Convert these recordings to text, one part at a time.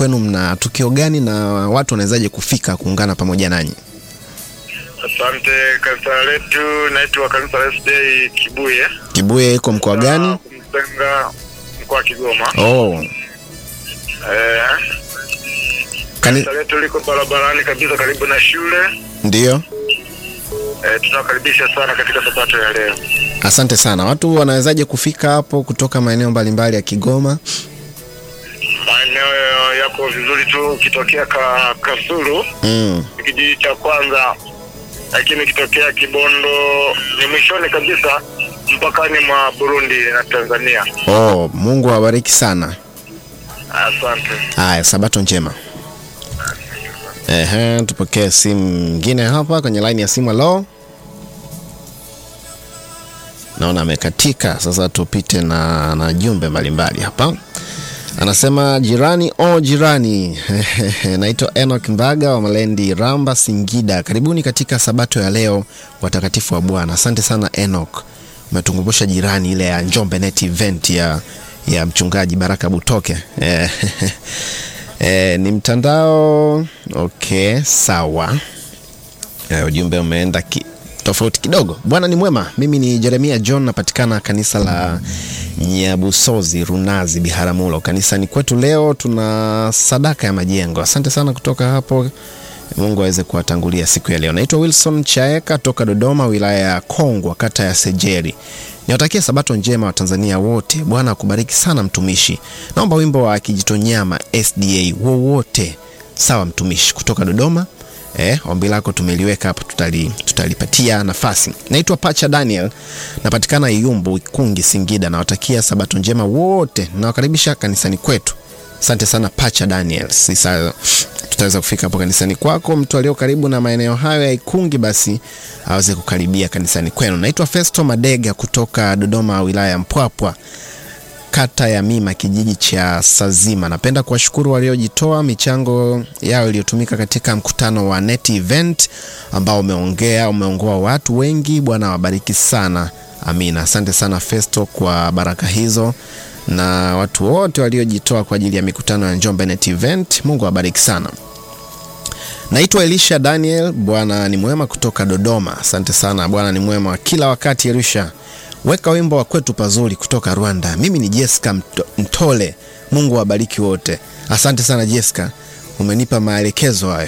kwenu mna tukio gani na watu wanawezaje kufika kuungana pamoja nanyi? Asante. Kanisa letu naitwa kanisa la SDA Kibuye, Kibuye iko mkoa gani? Kumsenga, mkoa wa Kigoma. Oh, Eh, kani, kanisa letu liko barabarani kabisa, karibu na shule. ndio. Eh, tunawakaribisha sana katika sabato ya leo. Asante sana. Watu wanawezaje kufika hapo kutoka maeneo mbalimbali ya Kigoma? Maeneo yako vizuri tu, ukitokea ka, Kasulu Mm. ni kijiji cha kwanza, lakini ukitokea Kibondo ni mwishoni kabisa mpakani mwa Burundi na Tanzania. Oh, Mungu awabariki sana. Asante. Haya, sabato njema. Ehe, tupokee simu nyingine hapa kwenye line ya simu. Halo, naona amekatika. Sasa tupite na, na jumbe mbalimbali hapa. Anasema jirani o jirani, naitwa Enoch Mbaga wa Malendi Ramba, Singida. Karibuni katika sabato ya leo, watakatifu wa Bwana. Asante sana Enoch, umetukumbusha jirani ile ya Njombe Net Event ya, ya mchungaji Baraka Butoke Eh, eh, ni mtandao okay, sawa. Eh, ujumbe umeenda ki, tofauti kidogo. Bwana ni mwema. Mimi ni Jeremia John, napatikana kanisa la Nyabusozi, Runazi, Biharamulo. Kanisani kwetu leo tuna sadaka ya majengo. Asante sana kutoka hapo. Mungu aweze kuwatangulia siku ya leo. Naitwa Wilson Chaeka toka Dodoma, wilaya ya Kongwa, kata ya Sejeri. Niwatakie sabato njema wa Tanzania wote. Bwana akubariki sana mtumishi. Naomba wimbo wa Kijitonyama SDA wowote. Sawa mtumishi, kutoka Dodoma. Eh, ombi lako tumeliweka hapo, tutali, tutalipatia nafasi. Naitwa Pacha Daniel, napatikana Iyumbu, Ikungi, Singida. Nawatakia sabato njema wote, nawakaribisha kanisani kwetu. Asante sana Pacha Daniel. Sasa tutaweza kufika hapo kanisani kwako. Mtu aliyo karibu na maeneo hayo ya Ikungi, basi aweze kukaribia kanisani kwenu. Naitwa Festo Madega kutoka Dodoma, wilaya ya Mpwapwa kata ya Mima, kijiji cha Sazima. Napenda kuwashukuru waliojitoa michango yao iliyotumika katika mkutano wa Net Event ambao umeongea umeongoa watu wengi. Bwana wabariki sana, amina. Asante sana Festo kwa baraka hizo na watu wote waliojitoa kwa ajili ya mikutano ya Njombe Net Event. Mungu awabariki sana. Naitwa Elisha Daniel. Bwana ni mwema kutoka Dodoma. Asante sana. Bwana ni mwema kila wakati. Elisha, weka wimbo wa kwetu pazuri kutoka Rwanda. Mimi ni Jessica Mto- Mtole. Mungu awabariki wote. Asante sana Jessica, umenipa maelekezo hayo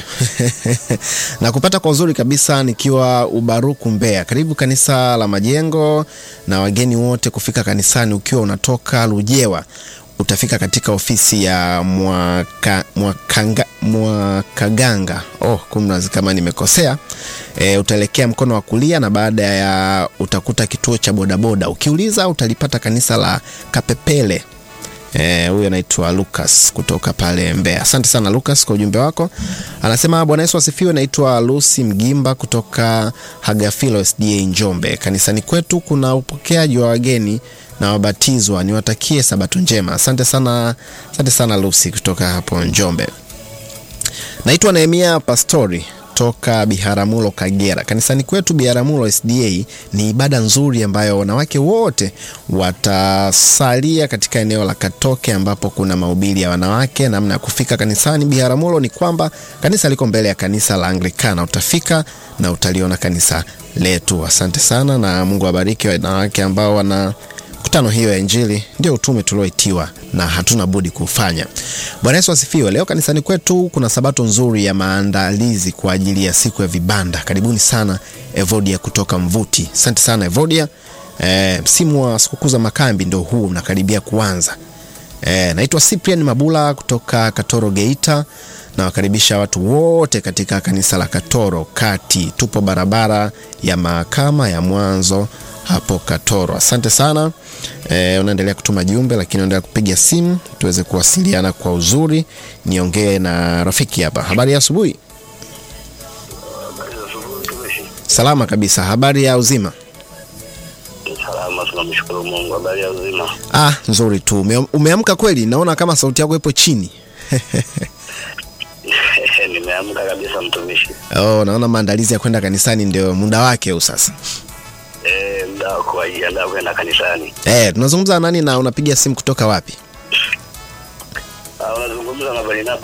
na kupata kwa uzuri kabisa nikiwa Ubaruku Mbeya. Karibu kanisa la Majengo na wageni wote kufika kanisani. Ukiwa unatoka Lujewa utafika katika ofisi ya mwaka, mwakanga, Mwakaganga. Oh, kumrazi kama nimekosea. E, utaelekea mkono wa kulia na baada ya utakuta kituo cha bodaboda. Ukiuliza utalipata kanisa la Kapepele. Eh, huyu anaitwa Lucas kutoka pale Mbeya. Asante sana Lucas kwa ujumbe wako. Anasema Bwana Yesu asifiwe. Naitwa Lucy Mgimba kutoka Hagafilo SDA Njombe. Kanisani kwetu kuna upokeaji wa wageni na wabatizwa. Niwatakie sabato njema. Asante sana, asante sana Lucy kutoka hapo Njombe. Naitwa Nehemia Pastori toka Biharamulo Kagera. Kanisani kwetu Biharamulo SDA ni ibada nzuri ambayo wanawake wote watasalia katika eneo la Katoke ambapo kuna mahubiri ya wanawake. Namna ya kufika kanisani Biharamulo ni kwamba kanisa liko mbele ya kanisa la Anglikana. Utafika na utaliona kanisa letu. Asante sana na Mungu awabariki wanawake ambao wana mikutano hiyo ya Injili ndio utume tulioitiwa na hatuna budi kufanya. Bwana Yesu asifiwe. Leo kanisani kwetu kuna sabato nzuri ya maandalizi kwa ajili ya siku ya vibanda. Karibuni sana Evodia kutoka Mvuti. Asante sana Evodia. E, msimu wa sikukuu za makambi ndio huu unakaribia kuanza. E, naitwa Cyprian Mabula kutoka Katoro Geita. Nawakaribisha watu wote katika kanisa la Katoro Kati. Tupo barabara ya mahakama ya mwanzo hapo Katoro. Asante sana. E, unaendelea kutuma jumbe lakini unaendelea kupiga simu tuweze kuwasiliana kwa uzuri. Niongee na rafiki hapa. Habari ya asubuhi. Salama kabisa. Habari ya uzima? Salama, tunamshukuru Mungu. Habari ya uzima? Ah, nzuri tu. Ume, umeamka kweli? Naona kama sauti yako ipo chini. Nimeamka kabisa mtumishi. Oh, naona maandalizi ya kwenda kanisani ndio muda wake huu sasa. Eh, muda wa kujiandaa kwenda kanisani. Eh, tunazungumza na nani na unapiga simu kutoka wapi? Ah, unazungumza na Barnaba